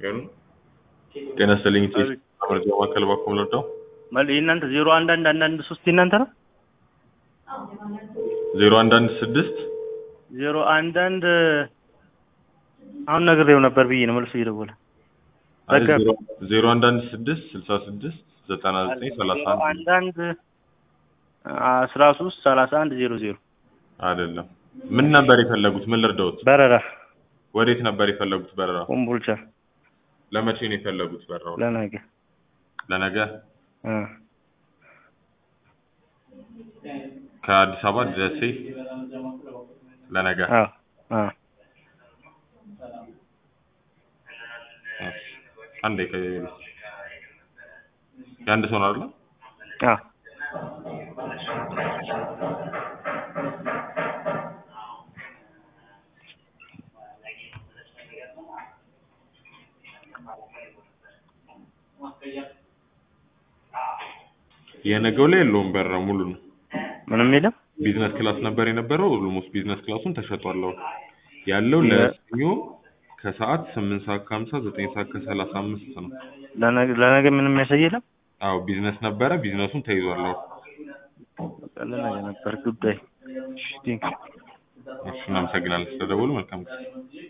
ይሁን ጤና ይስጥልኝ ቴስ መረጃ ማዕከል ባኮም ለዳው መል የእናንተ ዜሮ አንድ አንድ አንድ አንድ ሶስት የእናንተ ነው ዜሮ አንድ አንድ ስድስት ዜሮ አንድ አንድ አሁን ነግሬው ነበር ብዬ ነው መልሶ እየደወለ አይ በቃ ዜሮ- ዜሮ አንድ አንድ ስድስት ስልሳ ስድስት ዘጠና ዘጠኝ ሰላሳ ዜሮ አንድ አንድ አንድ አስራ ሶስት ሰላሳ አንድ ዜሮ ዜሮ አይደለም ምን ነበር የፈለጉት ምን ልርዳዎት በረራ ወዴት ነበር የፈለጉት በረራ ኮምቦልቻ ለመቼ ነው የፈለጉት በረራው ለነገ ለነገ እ ከአዲስ አበባ ደሴ ለነገ አዎ አዎ እሺ። አንዴ ከ የአንድ ሰው ነው አይደል አዎ የነገው ላይ የለውም በረራ ሙሉ ነው ምንም የለም ቢዝነስ ክላስ ነበር የነበረው ኦልሞስት ቢዝነስ ክላሱን ተሸጧል አሁን ያለው የ- ለሰኞ ከሰዓት ስምንት ሰዓት ከሀምሳ ዘጠኝ ሰዓት ከሰላሳ አምስት ነው ለነገ ለነገ ምንም የሚያሳይ የለም አዎ ቢዝነስ ነበረ ቢዝነሱን ተይዟል አሁን በቃ ለነገ ነበር ጉዳይ እሺ ቴንክ እሺ እናመሰግናለን ስለደወሉ መልካም ጊዜ